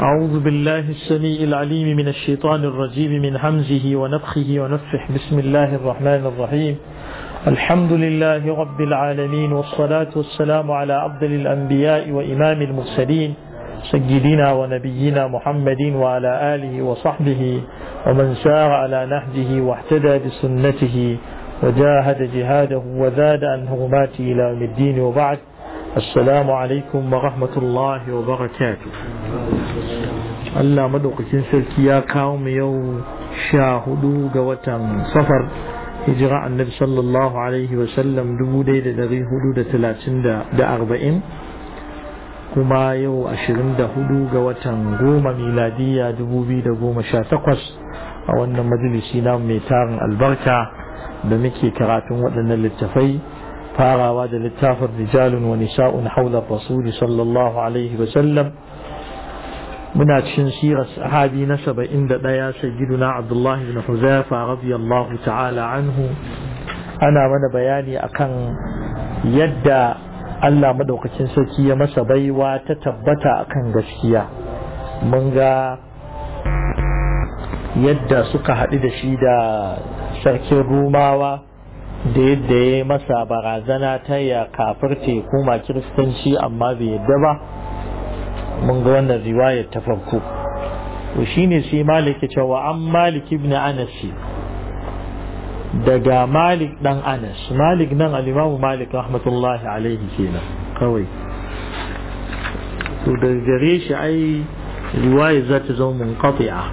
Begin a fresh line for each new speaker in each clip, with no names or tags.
أعوذ بالله السميع العليم من الشيطان الرجيم من همزه ونفخه ونفح بسم الله الرحمن الرحيم الحمد لله رب العالمين والصلاة والسلام على أفضل الأنبياء وإمام المرسلين سيدنا ونبينا محمد وعلى آله وصحبه ومن سار على نهجه واهتدى بسنته وجاهد جهاده وزاد عن هرماته إلى يوم الدين وبعد السلام عليكم ورحمة الله وبركاته Allah madaukakin sarki ya kawo mu yau sha hudu ga watan safar hijira annabi sallallahu alaihi wasallam dubu ɗaya da dari hudu da talatin da arba'in kuma yau ashirin da hudu ga watan goma miladiya dubu biyu da goma sha takwas a wannan majalisi na mai tarin albarka da muke karatun waɗannan littafai farawa da littafin rijalun wa nisa'un haula rasuli sallallahu alaihi wasallam muna cikin sirar sahabi na saba'in da ɗaya sayyiduna abdullah ibn huzaifa radiyallahu ta'ala anhu ana mana bayani akan yadda Allah madaukakin sarki ya masa baiwa ta tabbata akan gaskiya mun ga yadda suka haɗu da shi da sarkin rumawa da yadda ya yi masa barazana ta ya kafirce koma kiristanci amma bai yadda ba mun ga wannan riwayar ta farko to shine sai malik ya cewa an malik ibn anas daga malik dan anas malik nan al-imamu malik rahmatullahi alaihi kenan kawai to da gare shi ai riwaya za ta zama munqati'a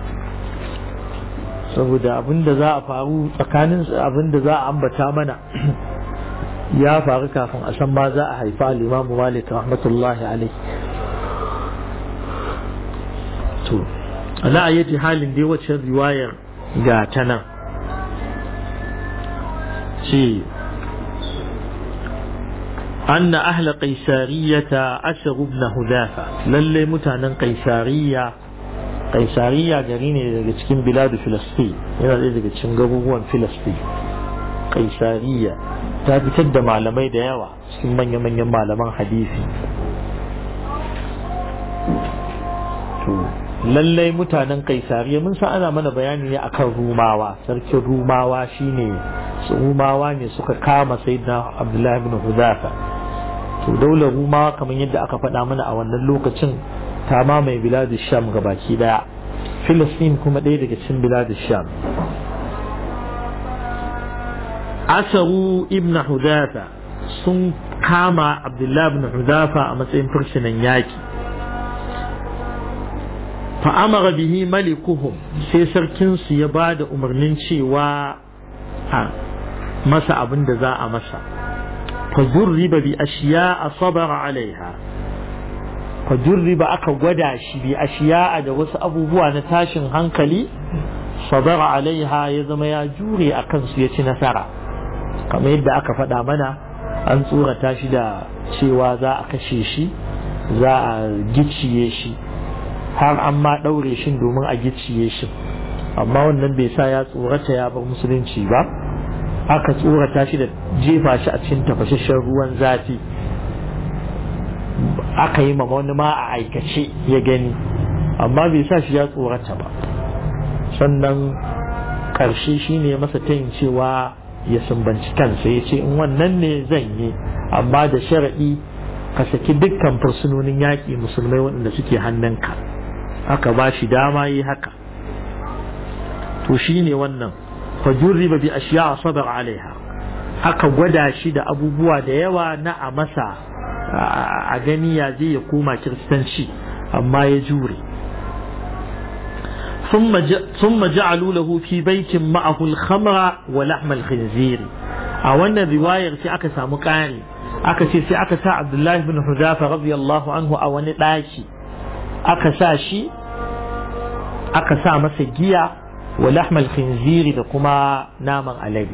saboda abinda za a faru tsakanin abinda za a ambata mana ya faru kafin a san ma za a haifa al-imamu malik rahmatullahi alaihi to ala ayyati halin dai wacce riwayar ga ta nan ce أن أهل قيسارية أسروا ابن هذافة للي متانا قيسارية قيسارية جريني daga cikin بلاد فلسطين yana ɗaya daga cikin garuruwan Filistin Qaisariya ta fitar da malamai da yawa cikin manya-manyan malaman hadisi to lallai mutanen kaisariya mun san ana mana bayani ne akan rumawa sarkin rumawa shine su rumawa ne suka kama sayyidina abdullahi ibn hudafa to daular rumawa kamar yadda aka faɗa mana a wannan lokacin ta mamaye biladu sham baki daya filistin kuma ɗaya daga cikin biladu sham asaru ibn hudafa sun kama abdullahi ibn hudafa a matsayin fursunan yaki fa'amara bihi malikuhum sai sarkinsu ya ba da umarnin cewa a masa abin da za a masa fajurriba bi ashiya a sabara alaiha fajurriba aka gwada shi bi ashiya da wasu abubuwa na tashin hankali sabara alaiha ya zama ya jure a kansu ya ci nasara kamar yadda aka faɗa mana an tsorata shi da cewa za a kashe shi za a gicciye shi har an ma ɗaure shi domin a gicciye shi amma wannan bai sa ya tsorata ya bar musulunci ba aka tsorata shi da jefa shi a cikin tafashashen ruwan zafi aka yi ma wani ma a aikace ya gani amma bai sa shi ya tsorata ba sannan ƙarshe shi ne masa tayin cewa ya sumbanci kansa ya ce in wannan ne zan yi amma da sharaɗi ka saki dukkan fursunonin yaƙi musulmai waɗanda suke hannunka aka ba shi dama yi haka to shi ne wannan fajurriba bi ashiya sabar alaiha aka gwada shi da abubuwa da yawa na a masa a gani ya zai ya koma kiristanci amma ya jure ثم جعلوا له في بيت معه الخمر ولحم الخنزير a wannan riwayar sai aka samu ƙari aka ce sai aka sa Abdullahi bin Hudafa radiyallahu anhu a wani ɗaki aka sa shi aka sa masa giya wa lahmal khinziri da kuma naman alade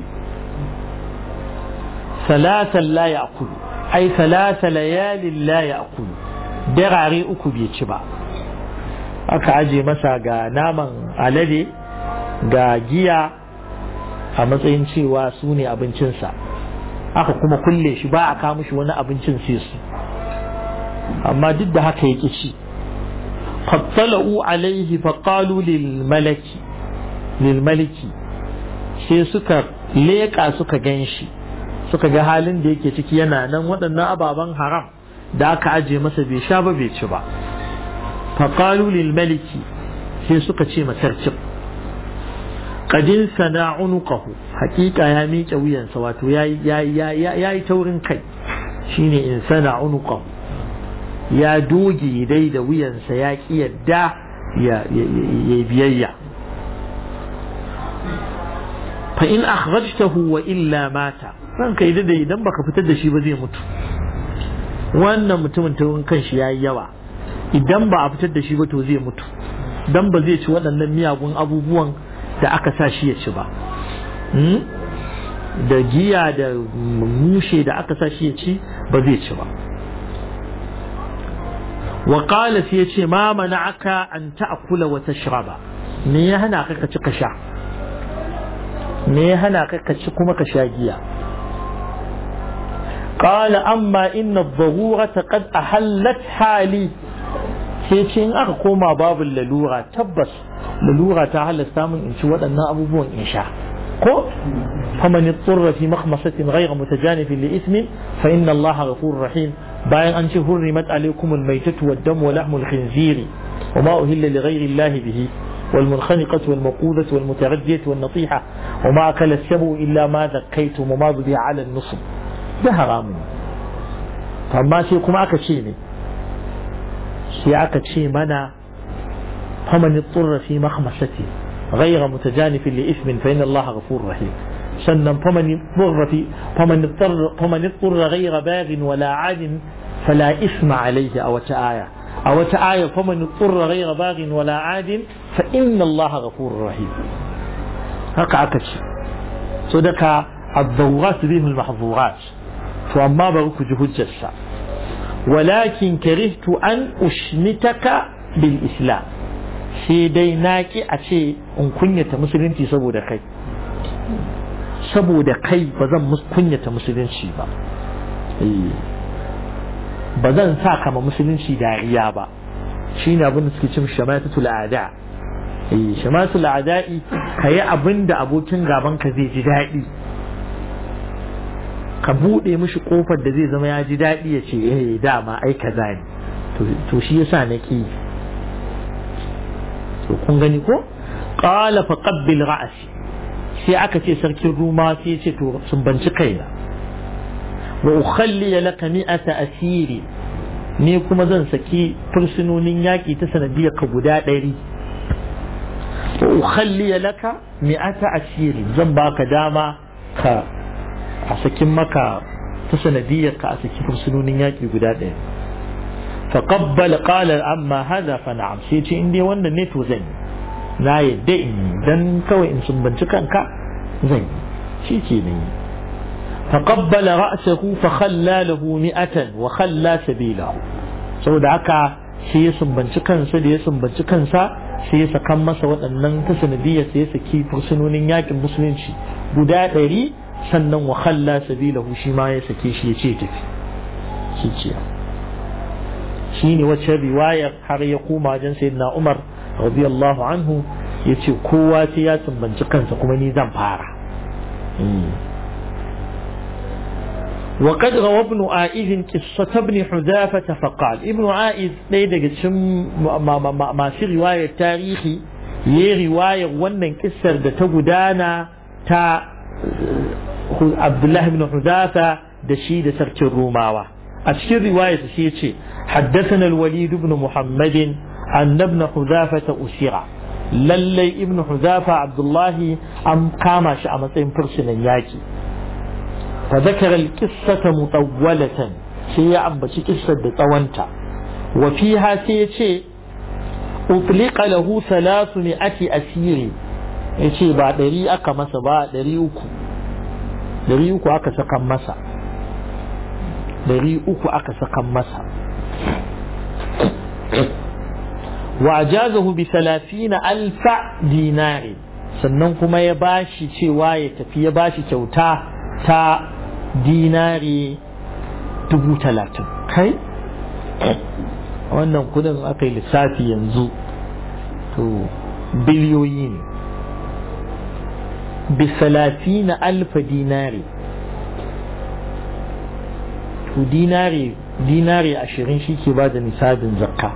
salatan la ya'kulu ai salata layalin la ya'kulu darare uku bai ci ba aka aje masa ga naman alade ga giya a matsayin cewa su ne abincinsa aka kuma kulle shi ba a kawo shi wani abincin sai su amma duk da haka ya ci fattala'u alaihi faƙalu lil malaki lil maliki sai suka leƙa suka gan shi suka ga halin da yake ciki yana nan waɗannan ababen haram da aka aje masa bai sha ba bai ci ba faƙalu lil maliki sai suka ce masarcin qadin sana unuqahu haƙiƙa ya miƙe wuyansa wato ya yi taurin kai shine in sana unuqahu ya doge dai da wuyansa ya ƙi yadda ya biyayya fa in akhrajtahu wa illa mata ranka idan da idan baka fitar da shi ba zai mutu wannan mutumin taurin kan shi yayi yawa idan ba a fitar da shi ba to zai mutu dan ba zai ci waɗannan miyagun abubuwan da aka sa shi ya ci ba da giya da mushe da aka sa shi ya ci ba zai ci ba wa qala sai yace ma mana'aka an ta'kula wa tashraba me ya hana ka ka ci ka sha me ya hana ka ka ci kuma ka sha giya qala amma inna adh-dhururata qad ahallat hali sai ce in aka koma babu lalura tabbas lalura ta halasta min in ci waɗannan abubuwan in sha ko faman yatsurra fi makhmasatin ghayra mutajanifin li ismin fa inna allaha ghafurur rahim bayan an ce hurrimat alaykum al-maytatu wad-dam wa lahmul khinziri wa ma uhilla li ghayri allahi bihi والمنخنقة والموقوذة والمتردية والنطيحة وما أكل السبع إلا ما ذكيتم وما ذبح على النصب ده حرام فما سيكم أكا شيء sai aka ce mana faman tsurra fi makhmasati ghayra mutajanifin li ismin fa inna Allah ghafurur rahim sannan faman tsurra fi faman tsurra faman tsurra ghayra baghin wala adin fala isma alayhi aw aya a wata aya faman tsurra ghayra baghin wala adin fa inna Allah ghafurur rahim haka aka ce so daga الضوغات بهم المحظورات فأما بروك جهد جسا ولكن كرهت أن أشمتك بالإسلام sai dai na ki a ce in kunyata musulunci saboda kai saboda kai ba zan kunyata musulunci ba ba zan sa kama musulunci dariya ba shi ne abin da suke cin shamatatul ada shamatatul ada'i ka yi abin da abokin gaban ka zai ji daɗi ka buɗe mishi ƙofar da zai zama ya ji daɗi ya ce eh dama ai kaza ne to shi yasa na ki to kun gani ko qala fa qabbil ra'si sai aka ce sarkin ruma sai ya ce to sun banci kaina wa ukhalli laka mi'ata asiri ni kuma zan saki fursunonin yaƙi ta sanadiyar ka guda ɗari wa ukhalli laka mi'ata asiri zan baka dama ka a sakin maka ta sanadiyar ka a saki fursunonin yaƙi guda ɗaya فقبل قال amma هذا فنعم sai ce in dai wannan ne to zan yi na yadda in yi dan kawai in sumbanci kanka zan yi shi ke ne فقبل رأسه فخلى له مئة وخلى سبيله saboda haka sai ya sumbanci kansa da ya sumbanci kansa sai ya sakan masa waɗannan ta sanadiyar sai ya saki fursunonin yakin musulunci guda ɗari sannan wa khalla sabilahu shi ma ya sake shi ya ce tafi shi ce shi ne wacce riwayar har ya koma wajen sayyidina Umar radiyallahu anhu ya ce kowa sai ya sumbanci kansa kuma ni zan fara وقد روى ابن عائذ قصة ابن حذافة فقال ابن عائذ ليدك شم ما, ما, ما, ما في رواية تاريخي يي رواية ونن كسر دا تقدانا تا عبد الله بن حذافة دشيد سرك الروماوة أشكر رواية سيتي حدثنا الوليد بن محمد أن ابن حذافة أسيرا للي ابن حذافة عبد الله أم قامش أمتين فرسنا ياكي فذكر القصة مطولة سي أبتي قصة طوانتا وفيها سيتي أطلق له ثلاثمائة أسير yace ba ɗari aka masa ba ɗari uku ɗari uku aka sakan masa ɗari uku aka sakan masa wa ajazahu bi salafina alfa dinari sannan kuma ya bashi cewa ya tafi ya bashi kyauta ta dinari dubu talatin kai wannan kudin aka yi lissafi yanzu to biliyoyi ne bisalafi na alfa dinari to dinari dinari ashirin shi ke ba da nisabin zakka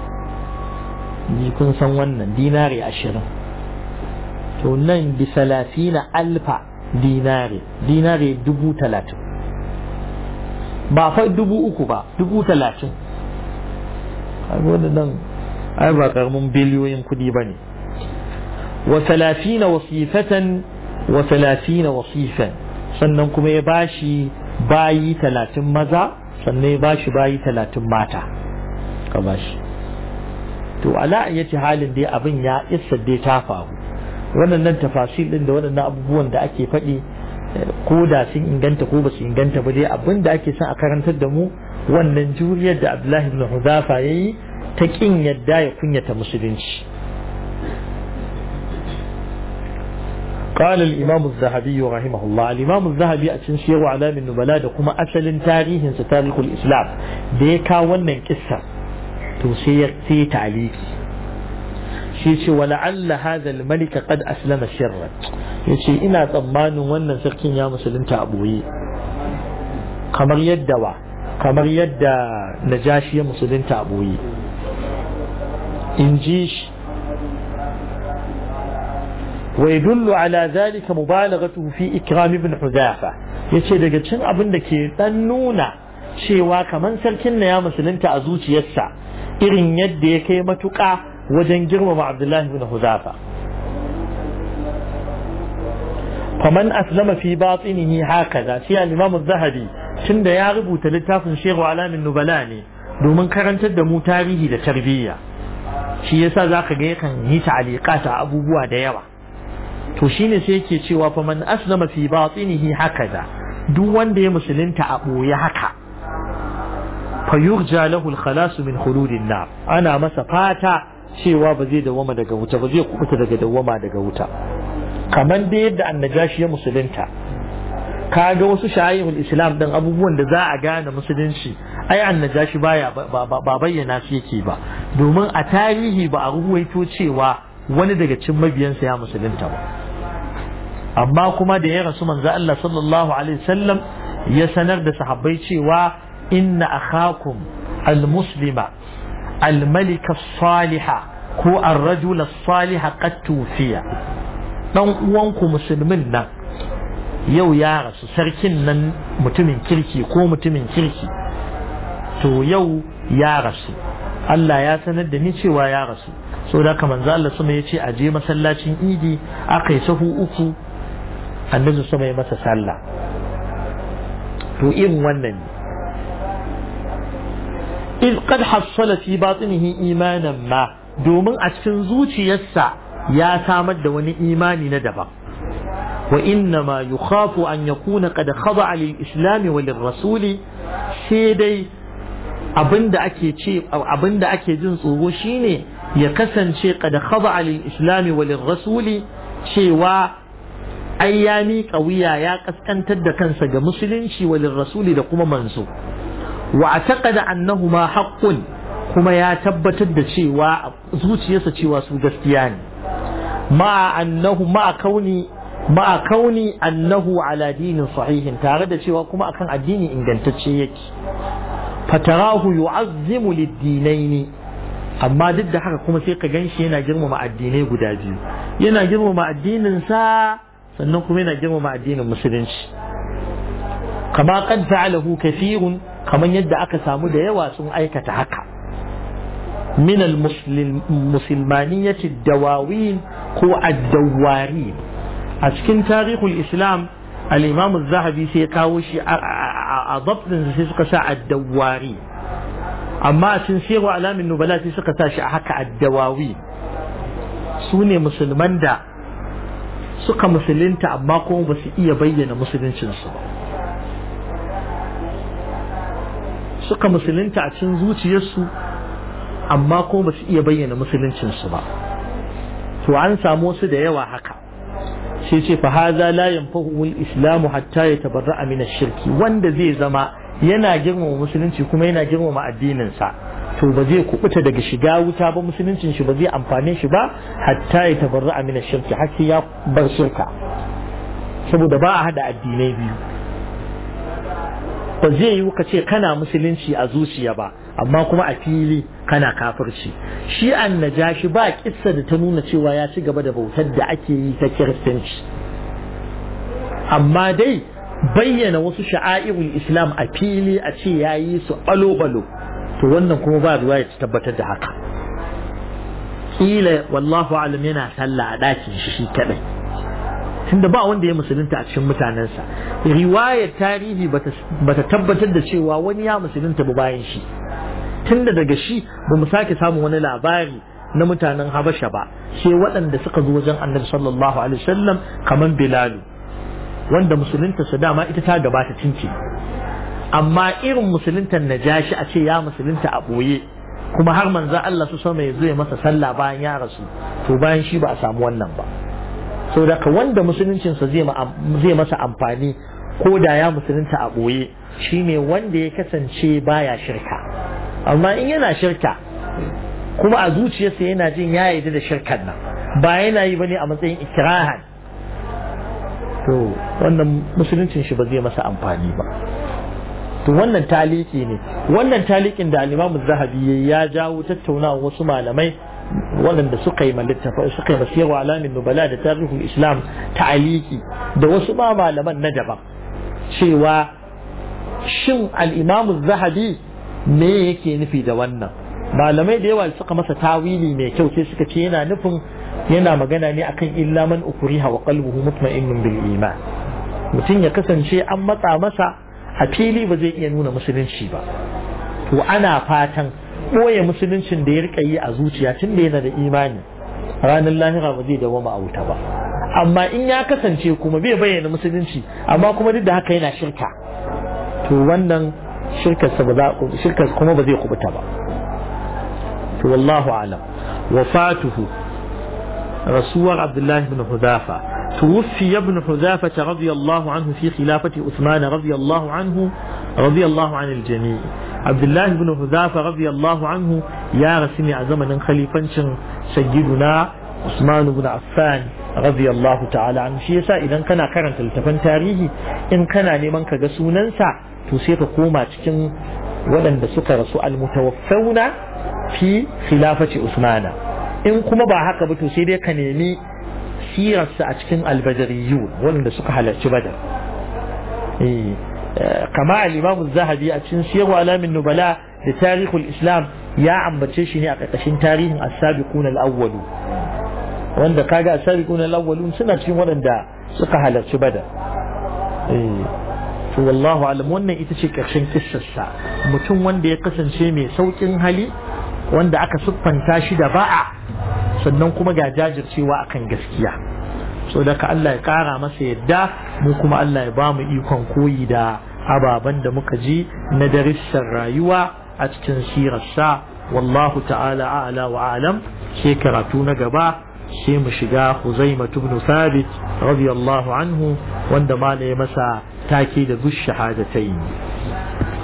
ni kun san wannan dinari ashirin to nan bisalafi na alfa dinari dinari dubu talatin ba fa dubu uku ba dubu talatin nan ai ba karamin biliyoyin kudi ba ne wa talafina wasifatan wa talafina wasifan sannan kuma ya bashi bayi talatin maza sannan ya bashi bayi talatin mata ka bashi to ala yace halin dai abin ya isa dai ta faru waɗannan tafasil din da waɗannan abubuwan da ake faɗi ko da sun inganta ko ba su inganta ba dai abin da ake son a karantar da mu wannan juriyar da Abdullahi ibn Hudafa yayi ta kin yadda ya kunyata musulunci قال الإمام الذهبي رحمه الله الإمام الذهبي أتنشير على من نبلاء كما أسل تاريخ تاريخ الإسلام ديكا ونن كسر توسير سي تعليقي شيء ولعل هذا الملك قد أسلم سرا يشي إنا ضمان ونن سركين يا مسلم تأبوي kamar yadda wa kamar yadda najashi ya musulunta a boye in ji shi ويدل على ذلك مبالغته في إكرام ابن حذافة yace daga cin abin da ke dan nuna cewa kaman sarkin na ya musulunta a zuciyarsa irin yadda ya kai matuƙa wajen girmama Abdullahi ibn Huzafa faman aslama fi batinihi hakaza shi al-Imam az-Zahabi tunda ya rubuta littafin Shehu Alamin Nubala ne domin karantar da mu tarihi da tarbiyya shi yasa zaka ga yakan yi ta'aliqata abubuwa da yawa to shine sai yake cewa fa man aslama fi batinihi hakaza duk wanda ya musulunta a boye haka fa yurja lahu al-khalas min khuludin nar ana masa fata cewa ba zai dawama daga wuta ba zai kubuta daga dawama daga wuta kamar da yadda annajashi ya musulunta kaga wasu shayihul islam din abubuwan da za a gane musulunci ai annajashi baya ba bayyana su yake ba domin a tarihi ba a ruwaito cewa wani daga cikin mabiyansa ya musulunta ba amma kuma da ya rasu manzo Allah sallallahu alaihi wasallam ya sanar da sahabbai cewa inna akhakum almuslima almalika saliha ko ar-rajula saliha qad tufiya dan uwanku musulmin nan yau ya rasu sarkin nan mutumin kirki ko mutumin kirki to yau ya rasu Allah ya sanar da ni cewa ya rasu so da kamar za Allah sama ya ce a je masallacin idi aka yi sahu uku annabi sama ya masa sallah to irin wannan ne in qad hassala fi batinihi imanan ma domin a cikin zuciyarsa ya samar da wani imani na daban wa inna ma yukhafu an yakuna qad khada'a lil islam wa lir rasuli sai dai abinda ake ce abinda ake jin tsoro shine ya kasance qad khada'a lil islam wa lir rasuli cewa ai ya miƙa wuya ya kaskantar da kansa ga musulunci wa lir rasuli da kuma manzo wa ataqada annahuma haqqun kuma ya tabbatar da cewa zuciyarsa cewa su gaskiya ne ma annahu ma kauni ma kauni annahu ala dinin sahihin tare da cewa kuma akan addini ingantacce yake fatarahu yu'azzimu lid-dinaini amma duk da haka kuma sai ka ganshi yana girmama addinai guda biyu yana girmama addinin sa sannan kuma yana girmama addinin musulunci kama qad fa'alahu kathirun kaman yadda aka samu da yawa sun aikata haka min al-muslimaniyyati ad-dawawin ko ad-dawarin a cikin tarihul islam al-imam az-zahabi sai ya kawo shi a dabtin sai suka sa ad-dawari amma a cikin siru alamin nubala sai suka sa shi a haka ad-dawawi su ne musulman da suka musulunta amma kuma ba su iya bayyana musuluncinsu ba suka musulunta a cikin zuciyarsu amma kuma ba su iya bayyana musuluncinsu ba to an samu wasu da yawa haka sai ce fa haza la yanfahu al-islam hatta yatabarra'a min ash-shirki wanda zai zama yana girmama musulunci kuma yana girmama addinin sa to ba zai kubuta daga shiga wuta ba musuluncin shi ba zai amfane shi ba hatta ya tabarra amina shirki har sai ya bar shirka saboda ba a hada addinai biyu ba zai yi ka ce kana musulunci a zuciya ba amma kuma a fili kana kafirci shi an najashi ba kissa da ta nuna cewa ya ci gaba da bautar da ake yi ta kiristanci amma dai bayyana wasu sha'airul islam a fili a ce ya yi su balo-balo to wannan kuma ba ruwa ya tabbatar da haka kila wallahu alam yana sallah a ɗakin shi shi kadai tunda ba wanda ya musulunta a cikin mutanensa riwayar tarihi bata tabbatar da cewa wani ya musulunta ba bayan shi tunda daga shi ba mu sake samun wani labari na mutanen habasha ba sai waɗanda suka zo wajen annabi sallallahu alaihi wasallam kamar bilalu wanda musulunta su dama ita ta gabata cinci amma irin musuluntar najashi a ce ya musulunta a ɓoye kuma har manzan Allah su sama ya zo ya masa sallah bayan ya rasu to bayan shi ba a samu wannan ba sau da ka wanda musuluncinsa zai masa amfani ko da ya musulunta a ɓoye shine wanda ya kasance baya shirka amma in yana shirka kuma a zuciyarsa yana jin ya yarda da shirkan nan ba yana yi bane a matsayin ikirahan to wannan musuluncin shi ba zai masa amfani ba to wannan taliki ne wannan talikin da al-Imam Zahabi ya jawo tattaunawa wasu malamai waɗanda suka yi littafa suka yi masiyar alamin nubala da tarihul islam ta'aliki da wasu ma malaman na daban cewa shin al-Imam Zahabi me yake nufi da wannan malamai da yawa suka masa tawili mai kyau sai suka ce yana nufin yana magana ne akan illa man ukriha wa qalbuhu mutma'innun bil iman mutum ya kasance an matsa masa a fili ba zai iya nuna musulunci ba to ana fatan ɓoye musuluncin da ya rika yi a zuciya tun da yana da imani ranar lahira ba zai dawama a wuta ba amma in ya kasance kuma bai bayyana musulunci amma kuma duk da haka yana shirka to wannan shirkarsa ba za shirkar kuma ba zai kubuta ba to wallahu alam wafatuhu rasuwar abdullahi ibn hudafa توفي ابن حذافة رضي الله عنه في خلافة عثمان رضي الله عنه رضي الله عن الجميع عبد الله بن حذافة رضي الله عنه يا رسمي زمن خليفة سيدنا عثمان بن عفان رضي الله تعالى عنه shi yasa idan kana karanta littafan tarihi in kana neman ka ga sunansa to sai ka koma cikin waɗanda suka rasu almutawaffawna fi khilafati usmana in kuma ba haka ba to sai dai ka nemi sirarsa a cikin albadariyu waɗanda suka halarci badar kama al-imam zahabi a cikin siyarwa alamin nubala da tarihul islam ya ambace shi ne a ƙarƙashin tarihin as-sabiqun al-awwalu wanda kaga as-sabiqun al-awwalu suna cikin waɗanda suka halarci badar to wallahu alam wannan ita ce ƙarshen kissarsa mutum wanda ya kasance mai sauƙin hali wanda aka siffanta shi da ba'a sannan kuma ga jajircewa akan gaskiya so daga Allah ya kara masa yadda mu kuma Allah ya bamu ikon koyi da ababen da muka ji na darussan rayuwa a cikin sirarsa wallahu ta'ala a'la wa alam sai karatu na gaba sai mu shiga Huzaima ibn Thabit radiyallahu anhu wanda ma masa take da bush shahadatayn